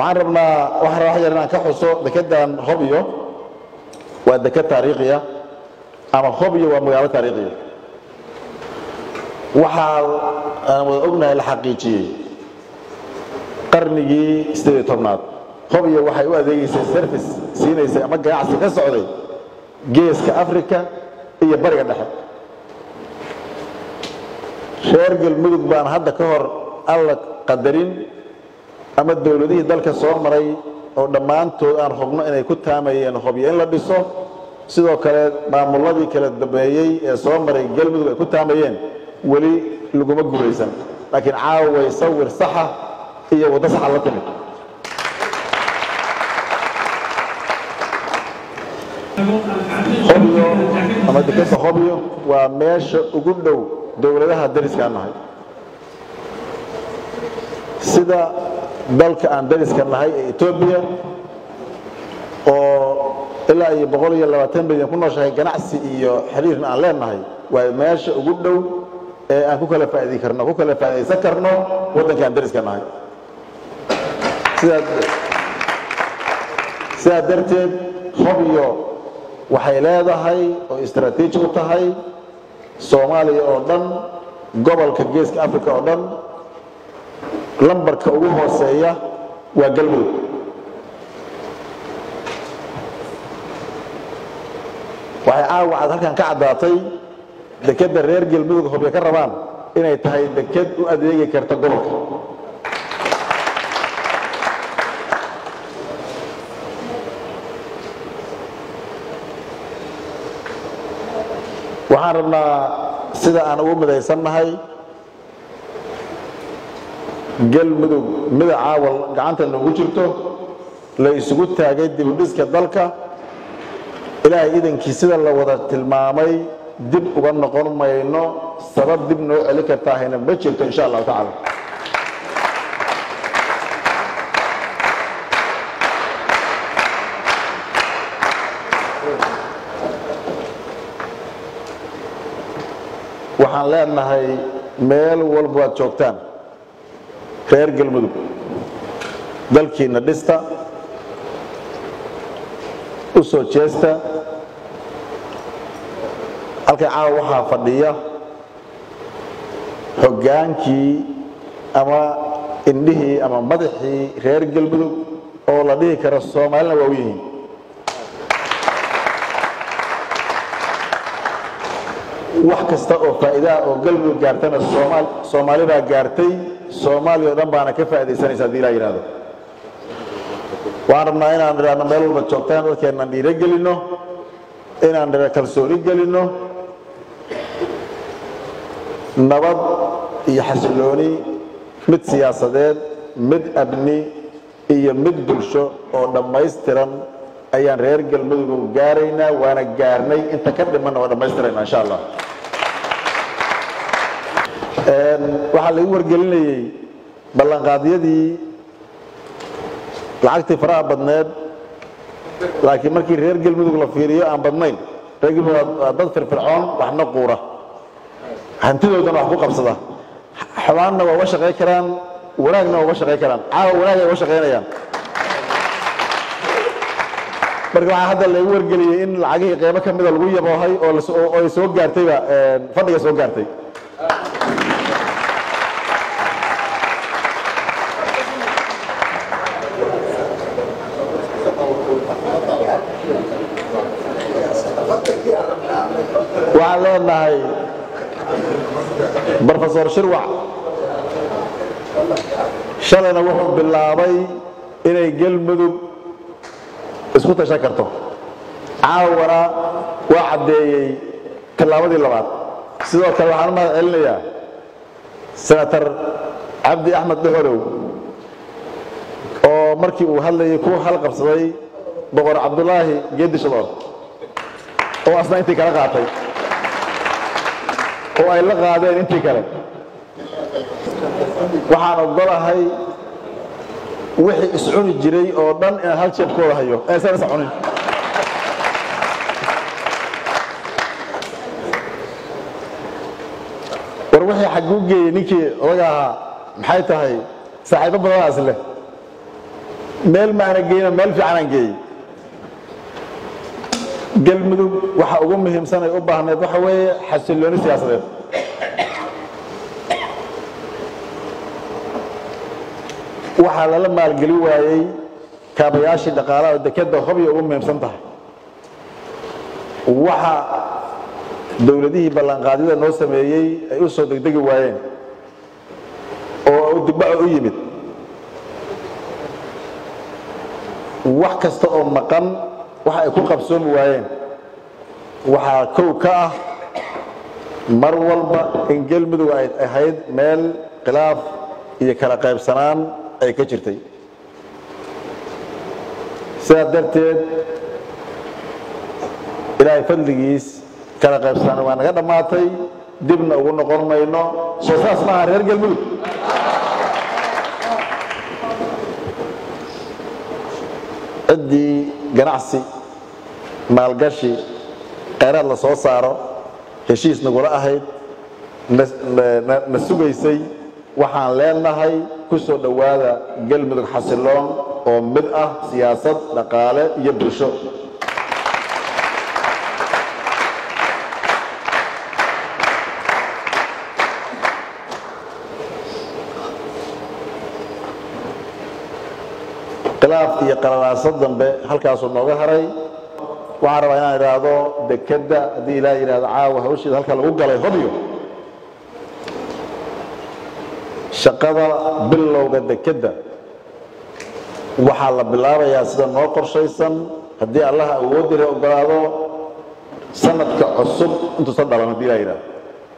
waxaan rabnaa waxaan rabaa wax yar inaan ka xuso dekedan hobyo waa deked taariikhiya ama hobyo waa magaalo taariikhiya waxaa aan wada ognahay la xaqiijiyey qarnigii sideed iyo tobnaad hobyo waxay u adeegaysay service siinaysay ama ganacsi ka socday geeska africa iyo bariga dhexe reer galmudug baan hadda ka hor alla qadarin ama dowladihii dalka soo maray oo dhammaantood aan hubno inay ku taamayeen hobyo in la dhiso sidoo kale maamuladii kala dambeeyey ee soo maray galmudug ay ku taamayeen weli laguma guulaysan laakiin caaway sawir saxa iyo waddo saxa la timid hobyo ama dekeda hobyo waa meesha ugu dhow dowladaha dariskaan nahay sida dalka aan dariska nahay ee etoobiya oo ilaa iyo boqol iyo labaatan milyan ku nooshahay ganacsi iyo xiriirna aan leenahay waa meesha ugu dhow ee aan ku kala faa'idi karno ku kala faa'idaysan karno waddanka aan dariska nahay sidaa sidaa darteed hobyo waxay leedahay oo istaraatiiji u tahay soomaaliya oo dhan gobolka geeska africa oo dhan lambarka ugu hooseeya waa galmudug waxay caawa cad halkan ka caddaatay dekedda reer galmudug hobyo ka rabaan inay tahay deked u adeegi karta gobolka waxaan rabnaa sida aan ugu midaysannahay galmudug midacaawa gacanta noogu jirto la isugu taagay dibudhiska dalka ilaahay idankii sida la wada tilmaamay dib uga noqon mayno sabab dib noo celin kartaahayna ma jirto insha allahu tacaala waxaan leenahay meel walba waad joogtaan reer galmudug dalkiinna dhista u soo jeesta halkan caawa waxaa fadhiya hoggaankii ama indhihii ama madaxii reer galmudug oo la dhihi karo soomaalina waa u yihiin wax kasta oo faa'iidaha oo galmudug gaartana soomaal soomaali baa gaartay soomaaliya o dhan baana ka faa'iidaysanaysa hadii ilaa yidhahdo waxaan rabnaa inaan idhaahno meel walba joogtaan dadkeennan dhiiro gelinno inaan dhira kalsooni gelinno nabad iyo xasillooni mid siyaasadeed mid abni iyo mid bulsho oo dhammaystiran ayaan reer galmudug gaaraynaa waana gaarnay inta ka dhimanna waa dhammaystirayna insha allah waxaa lagu wargelinayey ballanqaadyadii lacagtii faraha badneed laakiin markii reer galmudug la fiiriyo aan badnayn reer galmudug waa dad firfircoon waxna quura hantidoodana wax ku qabsada xumaanna waa uga shaqayn karaan wanaagna waa uga shaqayn karaan caawa wanaag ay uga shaqaynayaan marka waxaa hadda lagu wargeliyey in lacagihii qeybo ka mida lagu yaboohay oo ay soo gaartayba fadhiga soo gaartay waxaan leenahay brofesor shirwac shalayna wuxuu bilaabay inay galmudug isku tashan karto caawana waa caddeeyey tallaabadii labaad sidoo kale waxaan u mahad celinayaa senator cabdi axmed dhuxolow oo markii uu hadlayay ku halqabsaday boqor cabdulaahi geedi shadoor oo asna intii kala qaatay oo ay la qaadeen intii kale waxaan ogolahay wixii iscuni jiray oo dhan inaan hal jeebkooda hayo eesan is cunin war wixii xagguu geeyey ninkii odaga ahaa maxay tahay saaxiibo badanaas leh meel maana geyno meel fiicanaan geeyey galmudug waxa ugu muhiimsan ay u baahneed waxa weeye xasillooni siyaasadeed waxaa lala maalgeli waayey kaabayaashii dhaqaalaha oo dekadda hobya ugu muhiimsan tahay waxa dowladihii ballanqaadyada noo sameeyey ay u soo degdegi waayeen oo dibbaco u yimid wax kasta oo maqan waxa ay ku qabsoomi waayeen waxaa kow ka ah mar walba in galmudug ay ahayd meel khilaaf iyo kala qaybsanaan ay ka jirtay sidaa darteed ilaahay fadligiis kala qaybsanaan waa naga dhammaatay dibna ugu noqon mayno soo saas maaha reer galmudug ciddii ganacsi maalgashi kheyraad la soo saaro heshiis nagula ahayd na sugaysay waxaan leenahay ku soo dhowaada galmudug xasiloon oo mid ah siyaasad dhaqaale iyo bulsho khilaaf iyo qalalaaso dambe halkaasuu nooga haray waxaan rabaa inaan idhaahdo dekedda haddii ilaah yidhahdo caawa hawsheeda halka lagu galay hobyo shaqada bilowga dekedda waxaa la bilaabayaa sida noo qorshaysan haddii allaha awoodira ogolaado sanadka cusub intuusan dhalan haddii ilah yidhahdo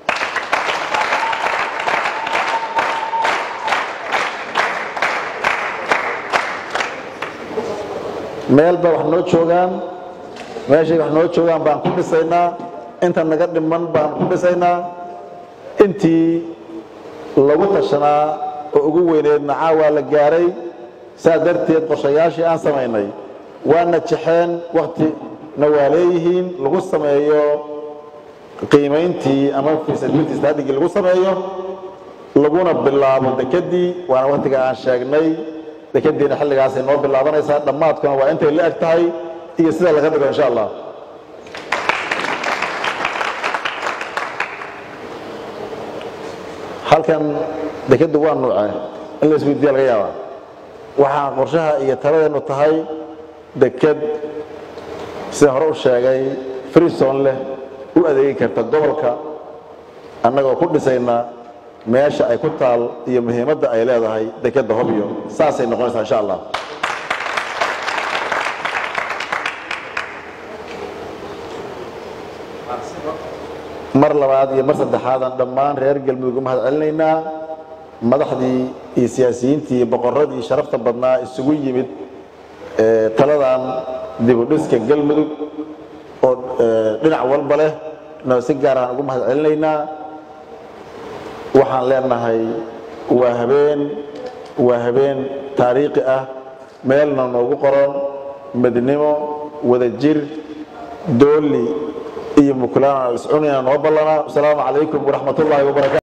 meel ba wax noo joogaan meeshay wax noo joogaan baan ku dhisaynaa inta naga dhiman baan ku dhisaynaa intii lagu tashanaa oo ugu weyneedna caawaa la gaaray saa darteed qorshayaashii aan samaynay waana jexeen waktina waa leeyihiin lagu sameeyo qiimayntii ama feasibility study-gii lagu sameeyo laguna bilaabo dekedii waana waktiga aan sheegnay dekadiina xilligaasay noo bilaabanaysaa dhammaadkuna waa intay la eg tahay iyo sida laga dhigo insha allah halkan dekaddu waa nuuce in la isweydiiya laga yaabaa waxaa qorshaha iyo taladeennu tahay deked sida hore u sheegay freeson leh u adeegi karta gobolka annagoo ku dhisayna meesha ay ku taal iyo muhiimadda ay leedahay dekedda hobyo saasay noqonaysaa insha allah mar labaad iyo mar saddexaadan dhammaan reer galmudug u mahad celinaynaa madaxdii iyo siyaasiyiintii iyo boqorradii sharafta badnaa isugu yimid taladan dibudhiska galmudug oo dhinac walba leh no si gaar aan ugu mahad celinaynaa waxaan leenahay waa habeen waa habeen taariikhi ah meelna noogu qoran midnimo wadajir dooli iyo mukulaana iscunina noo ballanaa asalaamu calaykum waraxmat ullaahi wabarakatu